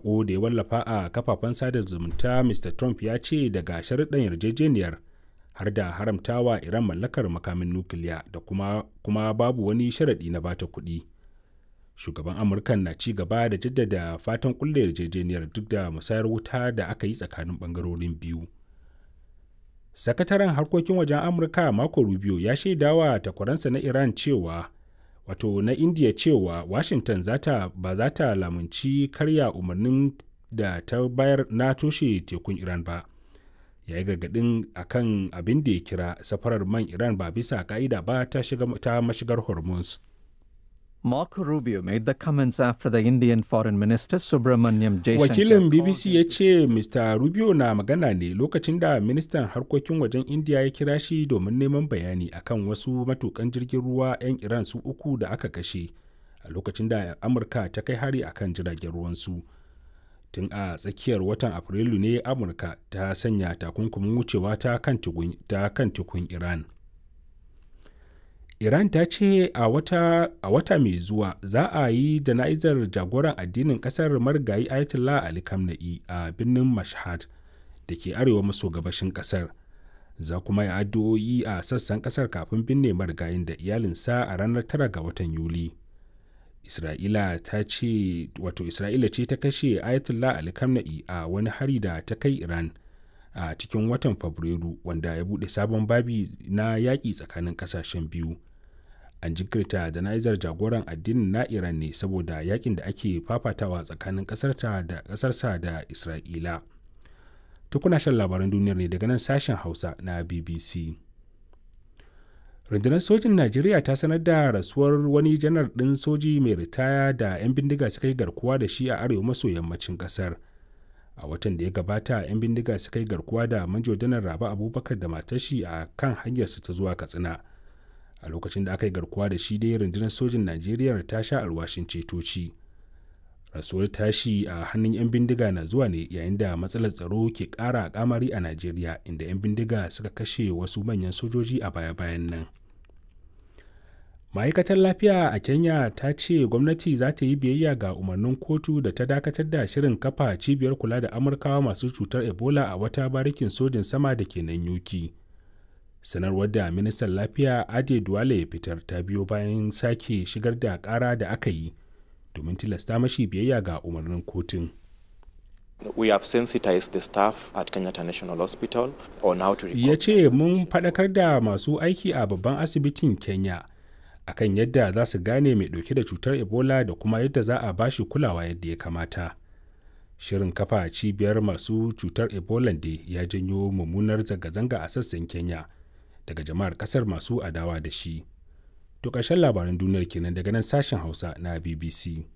saƙo da ya wallafa a kafafen sada zumunta mr trump ya ce daga sharuɗan yarjejeniyar har da haramtawa iran mallakar makamin nukiliya da kuma, kuma babu wani sharaɗi na bata kuɗi shugaban amurkan na ci gaba da jaddada fatan kulle yarjejeniyar duk da musayar wuta da aka yi tsakanin ɓangarorin biyu sakataren harkokin wajen amurka marco rubio ya shaidawa takwaransa na iran cewa wato na india cewa washington zata ba za ta lamunci karya umarnin da ta bayar na toshe tekun iran ba ya yi gargadin akan abin da ya kira safarar man iran ba bisa ka'ida ba ta, ta mashigar hormuz Marco Rubio made the comments after the Indian Foreign Minister Subramanyam Jaishankar. Wakilin BBC ya ce Mr. Rubio na magana ne lokacin da ministan harkokin wajen India ya kira shi domin neman bayani akan wasu matukan jirgin ruwa 'yan Iran su uku da aka kashe a lokacin da Amurka ta kai hari akan jiragen ruwansu. Tun a tsakiyar watan Afrilu ne Amurka ta sanya takunkumin wucewa ta kan tukun Iran. Iran ta ce a wata, a wata mai zuwa za a yi jana'izar jagoran addinin kasar marigayi Ayatollah Ali Khamenei a birnin Mashhad da ke arewa maso gabashin kasar. Za kuma yi addu'o'i a sassan kasar kafin binne marigayin da iyalinsa a ranar tara ga watan Yuli. Isra'ila ta ce wato Isra'ila ce ta kashe Ayatollah Ali Khamenei a wani hari da ta kai Iran a cikin watan Fabrairu wanda ya buɗe sabon babi na yaƙi tsakanin ƙasashen biyu. an jinkirta jana'izar jagoran addinin na iran ne saboda yakin da ake fafatawa tsakanin kasarta da kasarsa da isra'ila tukuna shan labaran duniyar ne daga nan sashen hausa na bbc rundunar sojin najeriya ta sanar da rasuwar wani janar ɗin soji mai ritaya da 'yan bindiga suka yi garkuwa da shi a arewa maso yammacin ƙasar a watan da ya gabata 'yan bindiga suka yi garkuwa da manjo janar raba abubakar da matashi a kan hanyarsa ta zuwa katsina a lokacin da aka yi garkuwa da shi dai rundunar sojin najeriya ta sha alwashin cetoci rasuwar tashi a hannun 'yan bindiga na zuwa ne yayin da matsalar tsaro ke ƙara kamari a najeriya inda 'yan bindiga suka kashe wasu manyan sojoji a baya-bayan nan ma'aikatar lafiya a kenya ta ce gwamnati za ta yi biyayya ga umarnin kotu da ta dakatar da shirin kafa cibiyar kula da amurkawa masu cutar ebola a wata barikin sojin sama da ke nan yuki sanarwar da ministan lafiya ade duwale ya fitar ta biyo bayan sake shigar da kara da aka yi domin tilasta mashi biyayya ga umarnin kotun We have sensitized the staff at Kenyatta National Hospital on how to ya ce mun faɗakar da masu aiki a babban asibitin kenya akan yadda za su gane mai ɗauke da cutar ebola da kuma yadda za a bashi kulawa yadda ya kamata shirin kafa cibiyar masu cutar ebola da ya janyo mummunar zanga-zanga a sassan kenya daga jama'ar kasar masu adawa da shi. To ƙarshen labaran duniyar kenan daga nan sashen Hausa na BBC.